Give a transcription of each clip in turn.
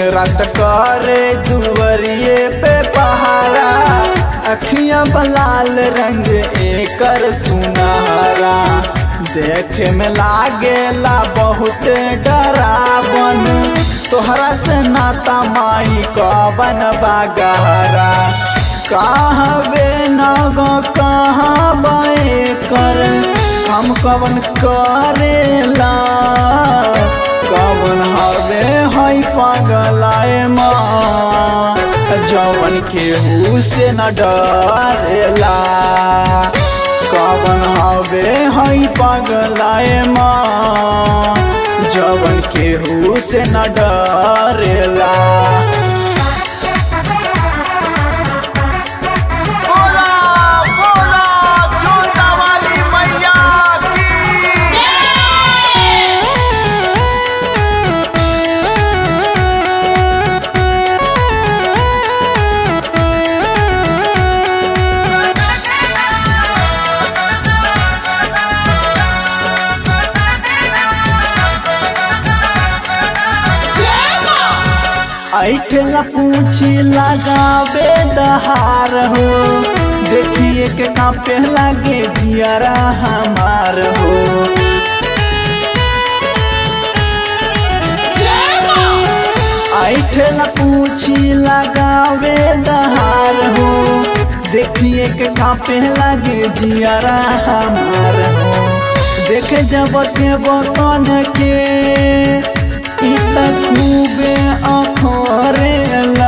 रात करे दुवरिए पे पहारा अखियां बलाल रंग एकर सुनहरा देखे में लागेला बहुत डरावन तोहरा से नाता माई कवन बागहरा कहबे नग कहाँ बे कर हम कवन करेला कवन हवे हई पगलाए माँ जवन केहू से न डरेला कवन हवे हई पगलाए माँ जवन केहू से न डरेला बोला बोला जोता वाली मैया की ऐठला पूछी लगावे दहार हो देखिए के कांपे लागे जियारा हमार हो ऐठला पूछी लगावे दहार हो देखिए के कांपे लागे जियारा हमार हो देख जब से बतन के इत खूबे अखरेला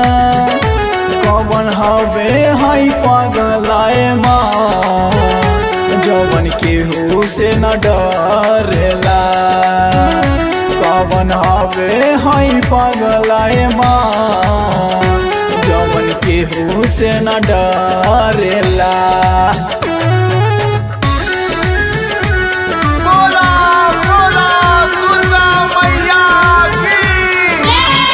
कवन हवे हई पगलाए माँ जवन केहू से न डरेला कवन हवे हई पगलाए माँ जवन केहू से न डरेला बोला बोला दुर्गा मैया की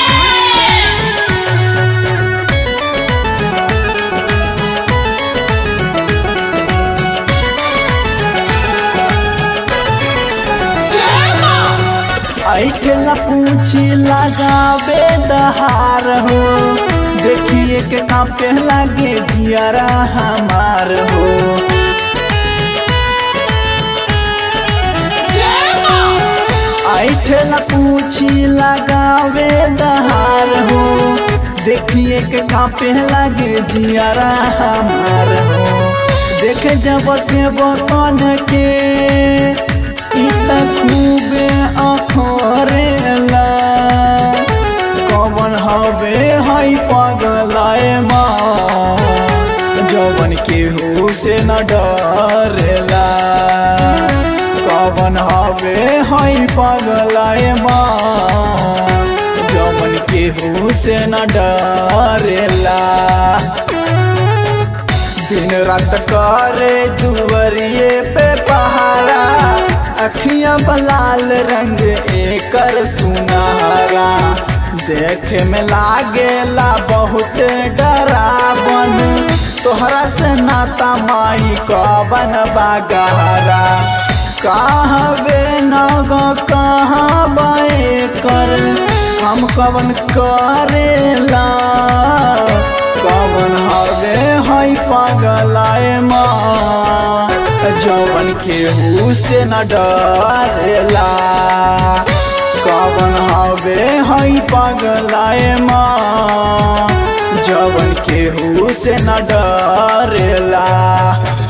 ऐठला पूछी लगावे दहार हो देखिए के कांपे लागे जियारा हमार हो ऐठला पूछी लगावे दहार हो देखिए के कांपे लागे जियारा हमार हो देख जब से बतन के इत खूबे अखरेला कवन हवे हई पगलाए माँ जवन केहू से न डरेला कवन हवे हई पगलाए माँ जवन केहू से न डरेला दिन रात करे दुवरिए पे पहारा अखियां बलाल रंग एकर सुनहरा देखे में लागेला बहुत डरावन तोहरा से नाता माई कवन बागहरा कहबे नग कहाँ बे कर हम कवन करेला कवन हवे हई पगलाए माँ जवन केहू से न डरेला कवन हवे हई पगलाए माँ जवन केहू से न डरेला